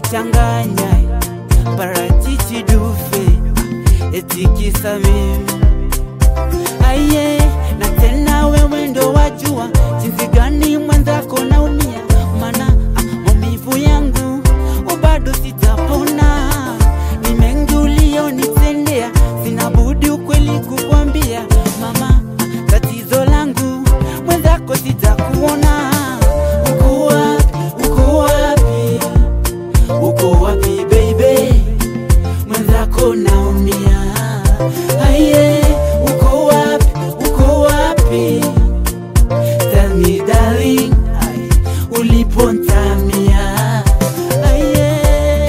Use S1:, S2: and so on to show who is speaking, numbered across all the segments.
S1: changanya parachichi dufe etikisa mimi aye na tena wewe ndo wajua jinsi gani mwenzako naumia mana ah, maumivu yangu bado sitapona ni mengi ulionitendea sina budi ukweli kukwambia mama ah, tatizo langu mwenzako sitakuona uko wapi uko wapi uko wapi baby mwenzako naumia aye uko wapi uko wapi tell me darling ai ulipontamia aye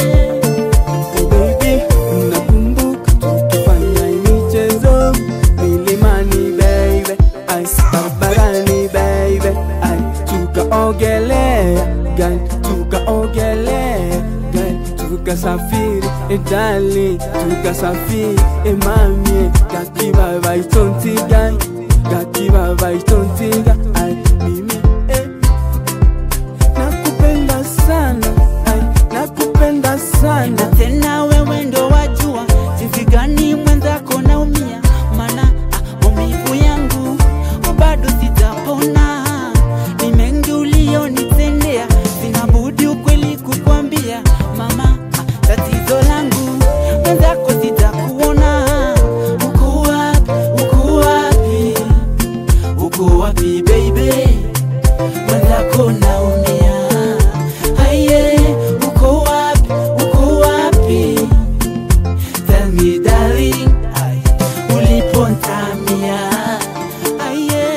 S2: Baby, unakumbuka tukifanya michezo milimani baby, ai barabarani baby, ai tukaogelea gani, tukaogelea gani, tukasafiri eh, darling, tukasafiri eh, mami gakibaba itontiga gakibaba itontiga ai mimi eh, nakupenda sana ai nakupenda sana
S1: na tena wewe ndo wajua jinsi gani mwenzako naumia mana ah, maumivu yangu bado sitapona ni mengi ulionitendea sina budi ukweli kukwambia mama ah, tatizo langu mwenzako sitakuona uko wapi uko wapi uko wapi baby mwenzako naumia aye uko wapi uko wapi tell me darling ai ulipontamia aye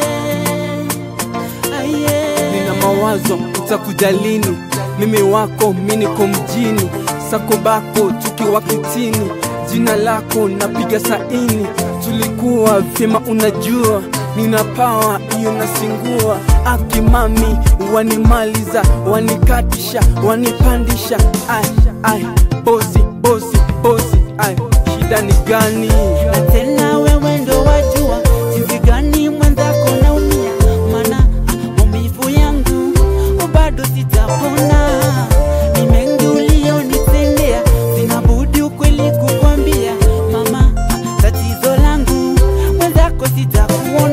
S1: aye
S2: nina mawazo utakuja lini mimi wako mi niko mjini sako bako tukiwa kitini jina lako napiga saini tulikuwa vyema unajua nina pawa hiyo nasingua akimami wanimaliza wanikatisha wanipandisha ai ai bosi bosi bosi ai shida ni gani
S1: na tena wewe ndo wajua jinsi gani mwenzako naumia mana ah, maumivu yangu bado sitapona ni mengi ulionitendea sina budi ukweli kukwambia mama ah, tatizo langu mwenzako sitakuona